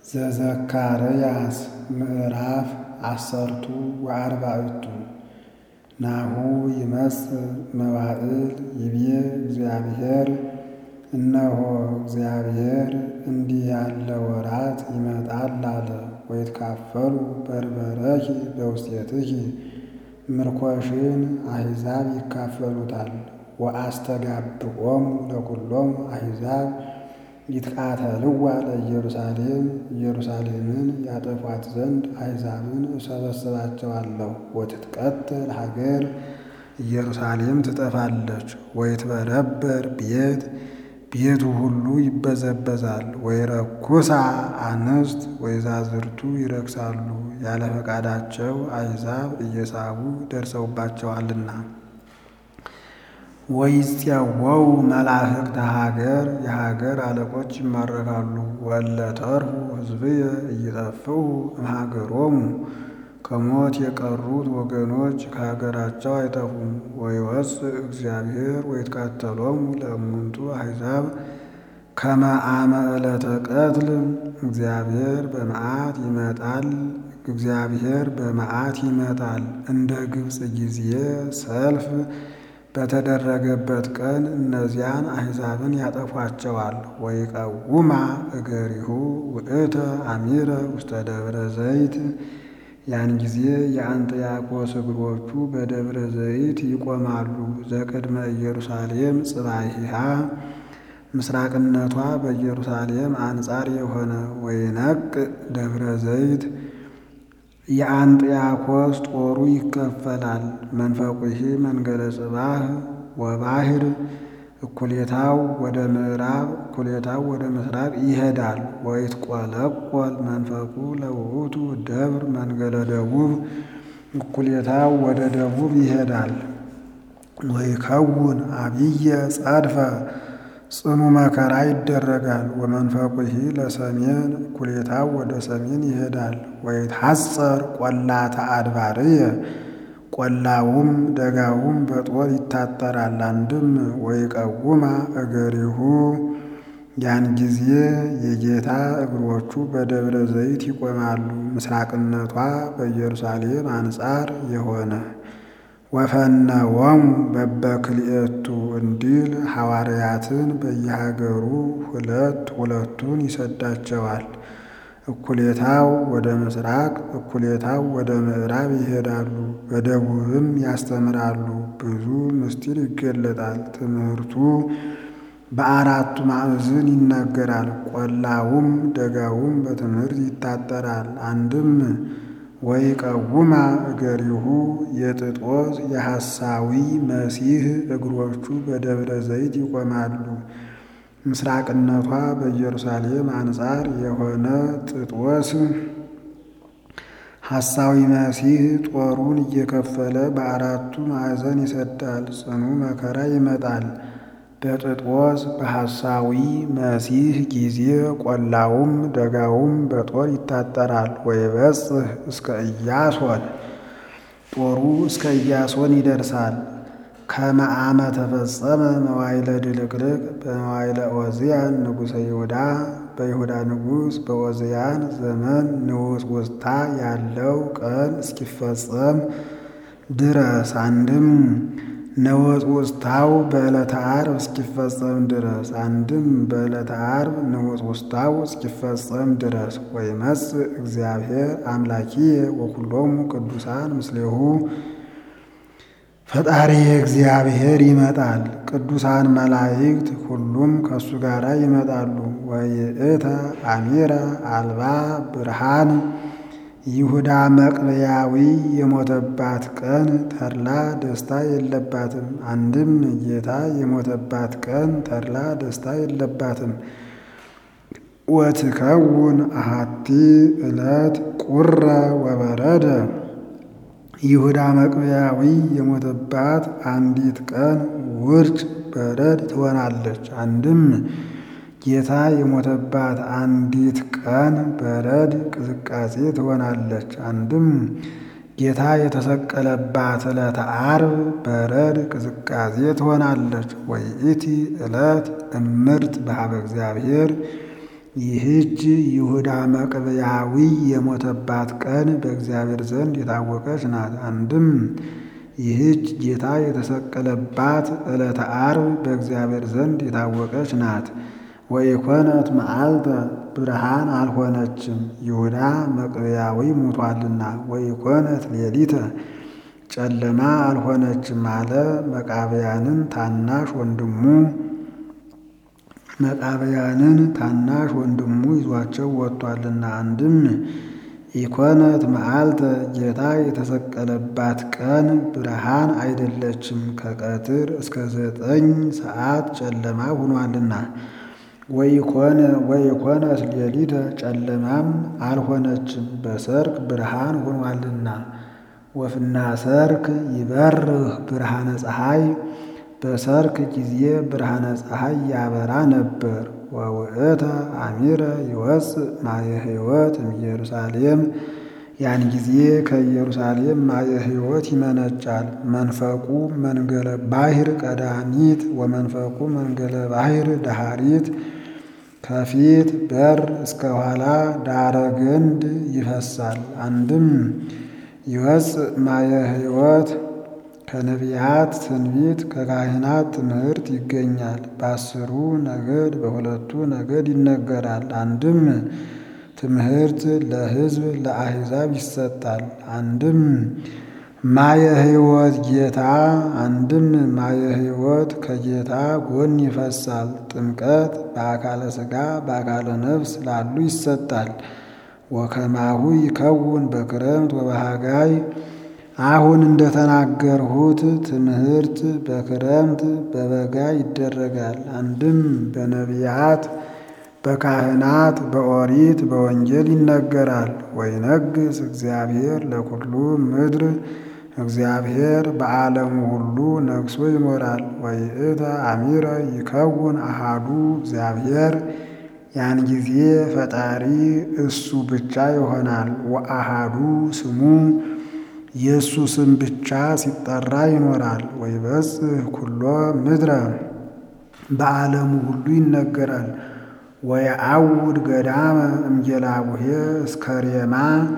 ዘዘካርያስ ምዕራፍ አሰርቱ ወአርባዕቱ ናሁ ይመጽእ መዋዕል ይቤ እግዚአብሔር እነሆ እግዚአብሔር እንዲህ ያለ ወራት ይመጣል አለ። ወይትካፈሉ በርበረኪ በውስቴትኪ ምርኮሽን አሕዛብ ይካፈሉታል። ወአስተጋብኦሙ ለኵሎሙ አሕዛብ ይትቃተልዋ ለኢየሩሳሌም ኢየሩሳሌምን ያጠፏት ዘንድ አሕዛብን እሰበስባቸዋለሁ። ወትትቀተል ሀገር ኢየሩሳሌም ትጠፋለች። ወይትበረበር ቤት ቤቱ ሁሉ ይበዘበዛል። ወይረኩሳ አንስት ወይዛዝርቱ ይረክሳሉ ያለ ፈቃዳቸው አሕዛብ እየሳቡ ደርሰውባቸዋልና። ወይፄወው መላእክተ ሀገር የሀገር አለቆች ይማረካሉ። ወእለ ተርፉ ሕዝብየ ኢይጠፍኡ እምሀገሮሙ ከሞት የቀሩት ወገኖች ከሀገራቸው አይጠፉም። ወይወፅእ እግዚአብሔር ወይትቃተሎሙ ለእሙንቱ አሕዛብ ከመ አመ ዕለተ ቀትል እግዚአብሔር በመዓት ይመጣል እግዚአብሔር በመዓት ይመጣል እንደ ግብፅ ጊዜ ሰልፍ በተደረገበት ቀን እነዚያን አሕዛብን ያጠፏቸዋል። ወይቀውማ እገሪሁ ውእተ አሚረ ውስተ ደብረ ዘይት ያን ጊዜ የአንጥያቆስ እግሮቹ በደብረ ዘይት ይቆማሉ። ዘቅድመ ኢየሩሳሌም ጽባሂሃ ምስራቅነቷ በኢየሩሳሌም አንጻር የሆነ ወይነቅ ደብረ ዘይት የአንጥያኮስ ጦሩ ይከፈላል። መንፈቁሂ መንገለ ጽባህ ወባህር እኩሌታው ወደ ምዕራብ እኩሌታው ወደ ምስራቅ ይሄዳል። ወይትቆለቆል መንፈቁ ለውእቱ ደብር መንገለ ደቡብ እኩሌታው ወደ ደቡብ ይሄዳል። ወይከውን አብየ ጸድፈ ጽኑ መከራ ይደረጋል። ወመንፈቁሂ ለሰሜን እኩሌታው ወደ ሰሜን ይሄዳል። ወይትሐጸር ቈላተ አድባርየ ቈላውም ደጋውም በጦር ይታጠራል። አንድም ወይቀውማ እገሪሁ ያን ጊዜ የጌታ እግሮቹ በደብረ ዘይት ይቆማሉ። ምስራቅነቷ በኢየሩሳሌም አንጻር የሆነ ወፈነወሙ በበክልኤቱ እንዲል ሐዋርያትን በየሀገሩ ሁለት ሁለቱን ይሰዳቸዋል። እኩሌታው ወደ ምስራቅ እኩሌታው ወደ ምዕራብ ይሄዳሉ። በደቡብም ያስተምራሉ። ብዙ ምስጢር ይገለጣል። ትምህርቱ በአራቱ ማዕዝን ይነገራል። ቈላውም ደጋውም በትምህርት ይታጠራል። አንድም ወይቀውማ እገሪሁ የጥጦስ የሐሳዊ መሲህ እግሮቹ በደብረ ዘይት ይቆማሉ። ምስራቅነቷ በኢየሩሳሌም አንጻር የሆነ ጥጦስ ሐሳዊ መሲህ ጦሩን እየከፈለ በአራቱ ማዕዘን ይሰዳል። ጽኑ መከራ ይመጣል። በጥጦስ በሐሳዊ መሲህ ጊዜ ቈላውም ደጋውም በጦር ይታጠራል። ወይበጽሕ እስከ ኢያሶን ጦሩ እስከ ኢያሶን ይደርሳል። ከመ አመ ተፈጸመ መዋዕለ ድልቅልቅ በመዋዕለ ዖዝያን ንጉሠ ይሁዳ በይሁዳ ንጉሥ በዖዝያን ዘመን ንውጽውጽታ ያለው ቀን እስኪፈጸም ድረስ አንድም ንውጽውጽታው በዕለተ ዓርብ እስኪፈጸም ድረስ አንድም በዕለተ ዓርብ ንውጽውጽታው እስኪፈጸም ድረስ ወይመጽእ እግዚአብሔር አምላኪየ ወኵሎሙ ቅዱሳን ምስሌሁ ፈጣሪ እግዚአብሔር ይመጣል። ቅዱሳን መላእክት ሁሉም ከእሱ ጋር ይመጣሉ። ወይእተ አሚረ አልባ ብርሃን ይሁዳ መቅበያዊ የሞተባት ቀን ተድላ ደስታ የለባትም። አንድም ጌታ የሞተባት ቀን ተድላ ደስታ የለባትም። ወትከውን አሐቲ ዕለት ቁረ ወበረደ ይሁዳ መቅበያዊ የሞተባት አንዲት ቀን ውርጭ በረድ ትሆናለች። አንድም ጌታ የሞተባት አንዲት ቀን በረድ ቅዝቃዜ ትሆናለች። አንድም ጌታ የተሰቀለባት ዕለተ ዓርብ በረድ ቅዝቃዜ ትሆናለች። ወይእቲ ዕለት እምርት በኀበ እግዚአብሔር ይህች ይሁዳ መቅብያዊ የሞተባት ቀን በእግዚአብሔር ዘንድ የታወቀች ናት። አንድም ይህች ጌታ የተሰቀለባት ዕለተ ዓርብ በእግዚአብሔር ዘንድ የታወቀች ናት። ወኢኮነት መዓልተ ብርሃን አልሆነችም፣ ይሁዳ መቅብያዊ ሞቷልና። ወኢኮነት ሌሊተ ጨለማ አልሆነችም አለ። መቃብያንን ታናሽ ወንድሙ መቃብያንን ታናሽ ወንድሙ ይዟቸው ወጥቷልና። አንድም ኢኮነት መዓልተ ጌታ የተሰቀለባት ቀን ብርሃን አይደለችም፣ ከቀትር እስከ ዘጠኝ ሰዓት ጨለማ ሆኗልና። ወኢኮነት ሌሊተ ጨለማም አልሆነችም፣ በሰርክ ብርሃን ሆኗልና። ወፍና ሰርክ ይበርህ ብርሃነ ፀሐይ በሰርክ ጊዜ ብርሃነ ፀሐይ ያበራ ነበር። ወውእተ አሚረ ይወፅእ ማየ ሕይወት እምኢየሩሳሌም ያን ጊዜ ከኢየሩሳሌም ማየ ሕይወት ይመነጫል። መንፈቁ መንገለ ባሕር ቀዳሚት ወመንፈቁ መንገለ ባሕር ዳሃሪት ከፊት በር እስከ ኋላ ዳረ ገንድ ይፈሳል። አንድም ይወፅእ ማየ ሕይወት ከነቢያት ትንቢት ከካህናት ትምህርት ይገኛል። በአስሩ ነገድ በሁለቱ ነገድ ይነገራል። አንድም ትምህርት ለሕዝብ ለአሕዛብ ይሰጣል። አንድም ማየ ሕይወት ጌታ አንድም ማየ ሕይወት ከጌታ ጎን ይፈሳል። ጥምቀት በአካለ ሥጋ በአካለ ነፍስ ላሉ ይሰጣል። ወከማሁ ይከውን በክረምት ወበሃጋይ አሁን እንደተናገርሁት ትምህርት በክረምት በበጋ ይደረጋል። አንድም በነቢያት በካህናት በኦሪት በወንጌል ይነገራል። ወይነግስ እግዚአብሔር ለኩሉ ምድር እግዚአብሔር በዓለሙ ሁሉ ነግሶ ይኖራል። ወይእተ አሚረ ይከውን አሃዱ እግዚአብሔር ያን ጊዜ ፈጣሪ እሱ ብቻ ይሆናል። ወአሃዱ ስሙ የእሱ ስም ብቻ ሲጠራ ይኖራል። ወይበጽሕ ኩሎ ምድረ በዓለሙ ሁሉ ይነገራል። ወየአውድ ገዳመ እምጌላቡሄ እስከ ሬማ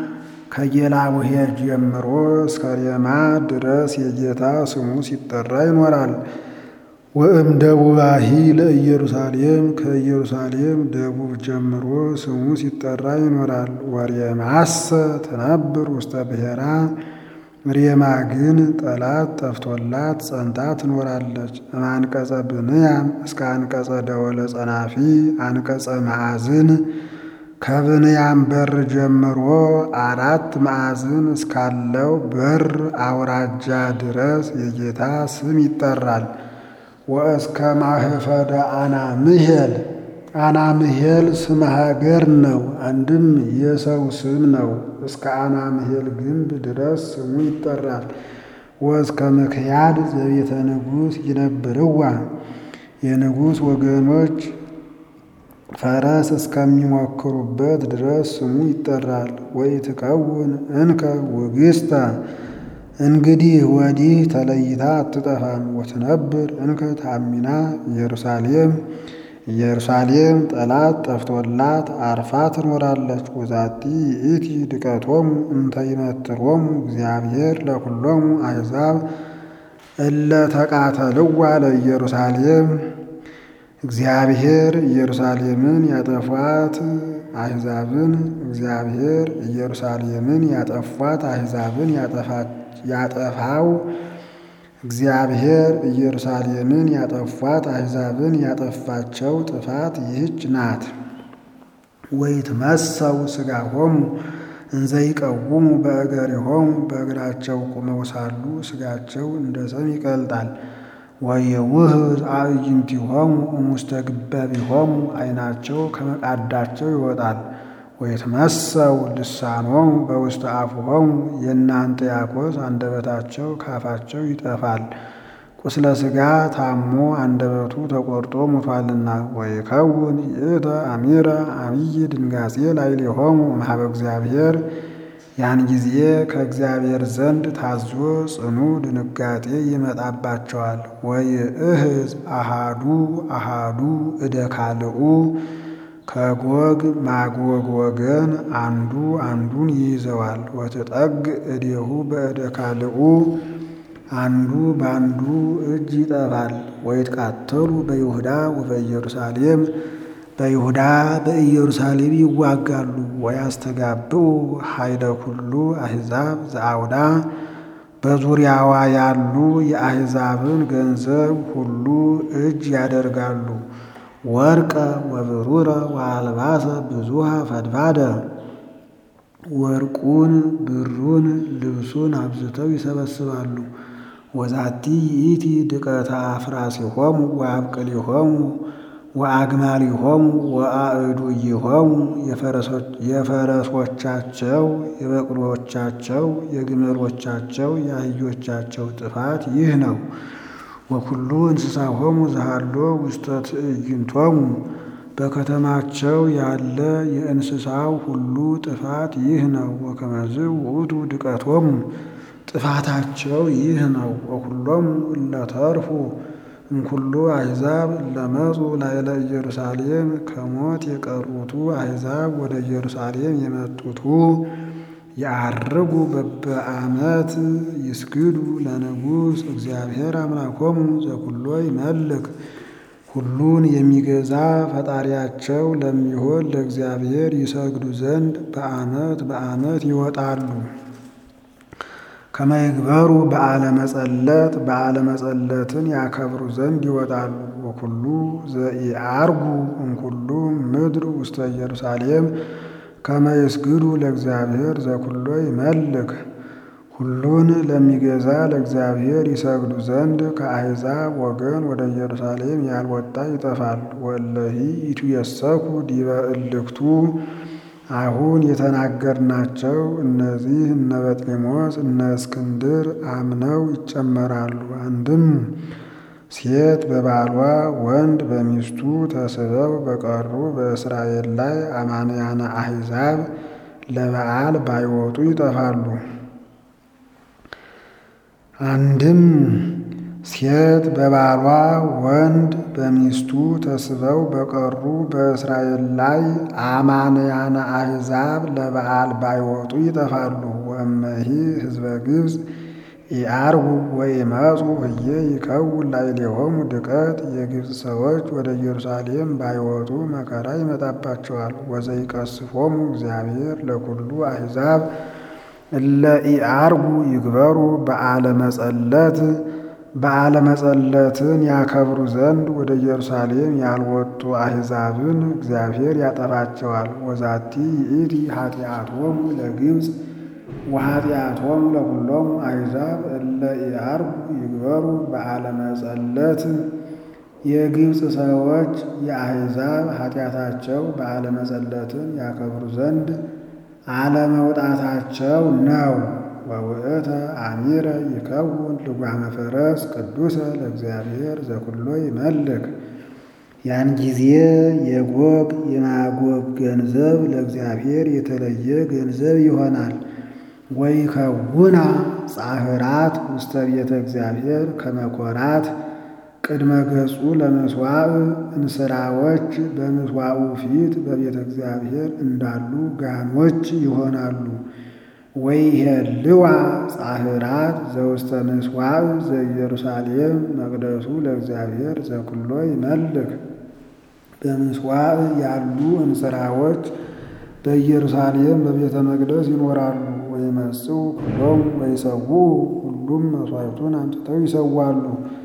ከጌላቡሄ ጀምሮ እስከ ሬማ ድረስ የጌታ ስሙ ሲጠራ ይኖራል። ወእም ደቡባሂ ለኢየሩሳሌም ከኢየሩሳሌም ደቡብ ጀምሮ ስሙ ሲጠራ ይኖራል። ወሬማሰ ትነብር ውስተ ብሔራ ሬማ ግን ጠላት ጠፍቶላት ጸንታ ትኖራለች። አንቀጸ ብንያም እስከ አንቀጸ ደወለ ጸናፊ አንቀጸ ማዕዝን ከብንያም በር ጀምሮ አራት ማዕዝን እስካለው በር አውራጃ ድረስ የጌታ ስም ይጠራል። ወእስከ ማህፈደ አናምሄል አናምሄል ስም ሀገር ነው፣ አንድም የሰው ስም ነው። እስከ አናምሄል ግንብ ድረስ ስሙ ይጠራል። ወእስከ ምክያድ ዘቤተ ንጉሥ ይነብርዋ የንጉሥ ወገኖች ፈረስ እስከሚሞክሩበት ድረስ ስሙ ይጠራል። ወይ ትከውን እንከ ውግስተ እንግዲህ ወዲህ ተለይታ አትጠፋም። ወትነብር እንከ ታሚና ኢየሩሳሌም ኢየሩሳሌም ጠላት ጠፍቶላት አርፋ ትኖራለች። ወዛቲ ይእቲ ድቀቶሙ እንተ ይመትሮሙ እግዚአብሔር ለኩሎሙ አሕዛብ እለ ተቃተልዋ ለኢየሩሳሌም እግዚአብሔር ኢየሩሳሌምን ያጠፏት አሕዛብን እግዚአብሔር ኢየሩሳሌምን ያጠፏት አሕዛብን ያጠፋው እግዚአብሔር ኢየሩሳሌምን ያጠፏት አሕዛብን ያጠፋቸው ጥፋት ይህች ናት። ወይትመሰው ሥጋሆሙ እንዘ ይቀውሙ በእገሪሆሙ በእግራቸው ቁመው ሳሉ ሥጋቸው እንደ ሰም ይቀልጣል። ወየውህዝ አዕይንቲሆሙ እሙስተ ግበቢሆሙ ዓይናቸው ከመቃዳቸው ይወጣል። ወይትመሰው ልሳኖሙ በውስተ አፉሆሙ የእናንተ ያኮስ አንደበታቸው ካፋቸው ይጠፋል። ቁስለ ሥጋ ታሞ አንደበቱ ተቆርጦ ሞቷልና። ወይከውን ይእተ አሚረ አብይ ድንጋጼ ላዕሌሆሙ እምኀበ እግዚአብሔር ያን ጊዜ ከእግዚአብሔር ዘንድ ታዞ ጽኑ ድንጋጤ ይመጣባቸዋል። ወይእህዝ አሃዱ አሃዱ እደ ካልኡ ከጎግ ማጎግ ወገን አንዱ አንዱን ይይዘዋል። ወትጠግ እዴሁ በእደ ካልኡ አንዱ በአንዱ እጅ ይጠፋል። ወይትቃተሉ በይሁዳ ወበኢየሩሳሌም በይሁዳ በኢየሩሳሌም ይዋጋሉ። ወያስተጋብኡ ኃይለ ኩሉ አሕዛብ ዘአውዳ በዙሪያዋ ያሉ የአሕዛብን ገንዘብ ሁሉ እጅ ያደርጋሉ። ወርቀ ወብሩረ ወአልባሰ ብዙሃ ፈድፋደ ወርቁን ብሩን ልብሱን አብዝተው ይሰበስባሉ። ወዛቲ ይእቲ ድቀተ አፍራሲሆሙ ወአብቅሊሆሙ ወአግማሊሆሙ ወአእዱይሆሙ የፈረሶቻቸው የበቅሎቻቸው የግመሎቻቸው የአህዮቻቸው ጥፋት ይህ ነው። ወኩሉ እንስሳሆሙ ዘሃሎ ውስተ ትዕይንቶሙ በከተማቸው ያለ የእንስሳው ሁሉ ጥፋት ይህ ነው። ወከመዝ ውእቱ ድቀቶሙ ጥፋታቸው ይህ ነው። ወኩሎሙ እለ ተርፉ እምኩሉ አሕዛብ ለመጹ ላዕለ ኢየሩሳሌም ከሞት የቀሩቱ አሕዛብ ወደ ኢየሩሳሌም የመጡቱ የዐርጉ በበዓመት ይስግዱ ለንጉሥ እግዚአብሔር አምላኮሙ ዘኩሎ ይመልክ ሁሉን የሚገዛ ፈጣሪያቸው ለሚሆን ለእግዚአብሔር ይሰግዱ ዘንድ በዓመት በዓመት ይወጣሉ። ከመይግበሩ በዓለ መጸለት በዓለ መጸለትን ያከብሩ ዘንድ ይወጣሉ። ወኩሉ ዘኢዐርጉ እምኩሉ ምድር ውስተ ኢየሩሳሌም ከመ ይስግዱ ለእግዚአብሔር ዘኩሎ ይመልክ ሁሉን ለሚገዛ ለእግዚአብሔር ይሰግዱ ዘንድ ከአሕዛብ ወገን ወደ ኢየሩሳሌም ያልወጣ ይጠፋል። ወእለሂ ኢትየሰኩ ዲበ እልክቱ አሁን የተናገርናቸው እነዚህ እነ በጥሊሞስ እነ እስክንድር አምነው ይጨመራሉ። አንድም ሴት በባሏ ወንድ በሚስቱ ተስበው በቀሩ በእስራኤል ላይ አማንያነ አሕዛብ ለበዓል ባይወጡ ይጠፋሉ። አንድም ሴት በባሏ ወንድ በሚስቱ ተስበው በቀሩ በእስራኤል ላይ አማንያነ አሕዛብ ለበዓል ባይወጡ ይጠፋሉ። ወእመሂ ሕዝበ ግብፅ ኢዐርጉ ወኢመጹ ህዬ ይከውን ላዕሌሆሙ ድቀት የግብፅ ሰዎች ወደ ኢየሩሳሌም ባይወጡ መከራ ይመጣባቸዋል። ወዘይቀስፎሙ እግዚአብሔር ለኩሉ አሕዛብ እለ ኢዐርጉ ይግበሩ በዓለ መጸለት በዓለ መጸለትን ያከብሩ ዘንድ ወደ ኢየሩሳሌም ያልወጡ አሕዛብን እግዚአብሔር ያጠፋቸዋል። ወዛቲ ይእቲ ኃጢአቶሙ ለግብፅ ወኃጢአቶሙ ለኩሎሙ አሕዛብ እለ ኢዐርጉ ይግበሩ በዓለ መጸለት የግብፅ ሰዎች የአሕዛብ ኃጢአታቸው በዓለ መጸለትን ያከብሩ ዘንድ አለመውጣታቸው ነው። ወውእተ አሚረ ይከውን ልጓመ ፈረስ ቅዱሰ ለእግዚአብሔር ዘኩሎ ይመልክ ያን ጊዜ የጎግ የማጎግ ገንዘብ ለእግዚአብሔር የተለየ ገንዘብ ይሆናል። ወይከውና ጻህራት ውስተ ቤተ እግዚአብሔር ከመኮራት ቅድመ ገጹ ለምስዋዕ እንስራዎች በምስዋዑ ፊት በቤተ እግዚአብሔር እንዳሉ ጋኖች ይሆናሉ። ወይሄልዋ ጻህራት ዘውስተ ምስዋዕ ዘኢየሩሳሌም መቅደሱ ለእግዚአብሔር ዘኩሎ ይመልክ በምስዋዕ ያሉ እንስራዎች በኢየሩሳሌም በቤተ መቅደስ ይኖራሉ። ወይመጽኡ ኩሎሙ ወይሰውኡ ሁሉም መሥዋዕቱን አምጥተው ይሰዋሉ።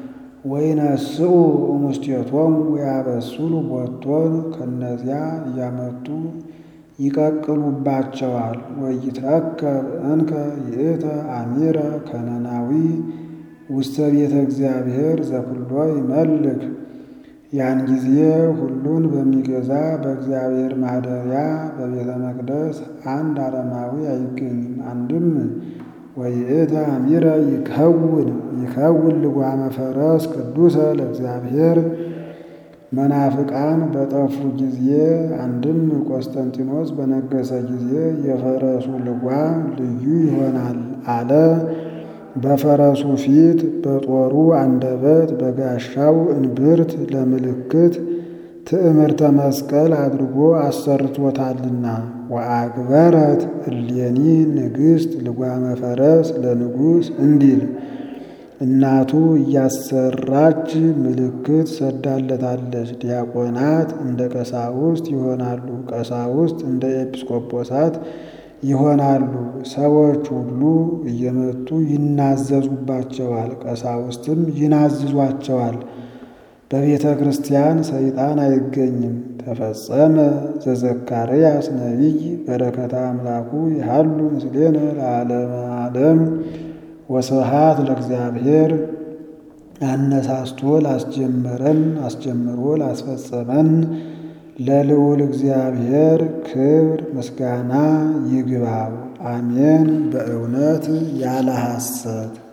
ወይነስኡ እሙስቴቶሙ ወያበስሉ ቦቶን ከነዚያ እያመጡ ይቀቅሉባቸዋል። ወይትረከብ እንከ ይእተ አሚረ ከነናዊ ውስተ ቤተ እግዚአብሔር ዘኩሎ ይመልክ ያን ጊዜ ሁሉን በሚገዛ በእግዚአብሔር ማደሪያ በቤተ መቅደስ አንድ አረማዊ አይገኝም። አንድም ወይእተ አሚረ ይከውን ይከውን ልጓመ ፈረስ ቅዱሰ ለእግዚአብሔር መናፍቃን በጠፉ ጊዜ አንድም ቆስጠንጢኖስ በነገሰ ጊዜ የፈረሱ ልጓም ልዩ ይሆናል አለ። በፈረሱ ፊት በጦሩ አንደበት በጋሻው እንብርት ለምልክት ትዕምርተ መስቀል አድርጎ አሰርቶታልና። ወአግበረት እሌኒ ንግሥት ልጓመ ፈረስ ለንጉሥ እንዲል እናቱ እያሰራች ምልክት ሰዳለታለች። ዲያቆናት እንደ ቀሳውስት ይሆናሉ፣ ቀሳውስት እንደ ኤጲስቆጶሳት ይሆናሉ። ሰዎች ሁሉ እየመጡ ይናዘዙባቸዋል፣ ቀሳውስትም ይናዝዟቸዋል። በቤተ ክርስቲያን ሰይጣን አይገኝም። ተፈጸመ ዘዘካርያስ ነቢይ በረከተ አምላኩ ይሃሉ ምስሌነ ለዓለመ ዓለም ወስብሐት ለእግዚአብሔር። አነሳስቶ ላስጀመረን አስጀምሮ ላስፈጸመን ለልዑል እግዚአብሔር ክብር ምስጋና ይግባው። አሜን። በእውነት ያለ ሐሰት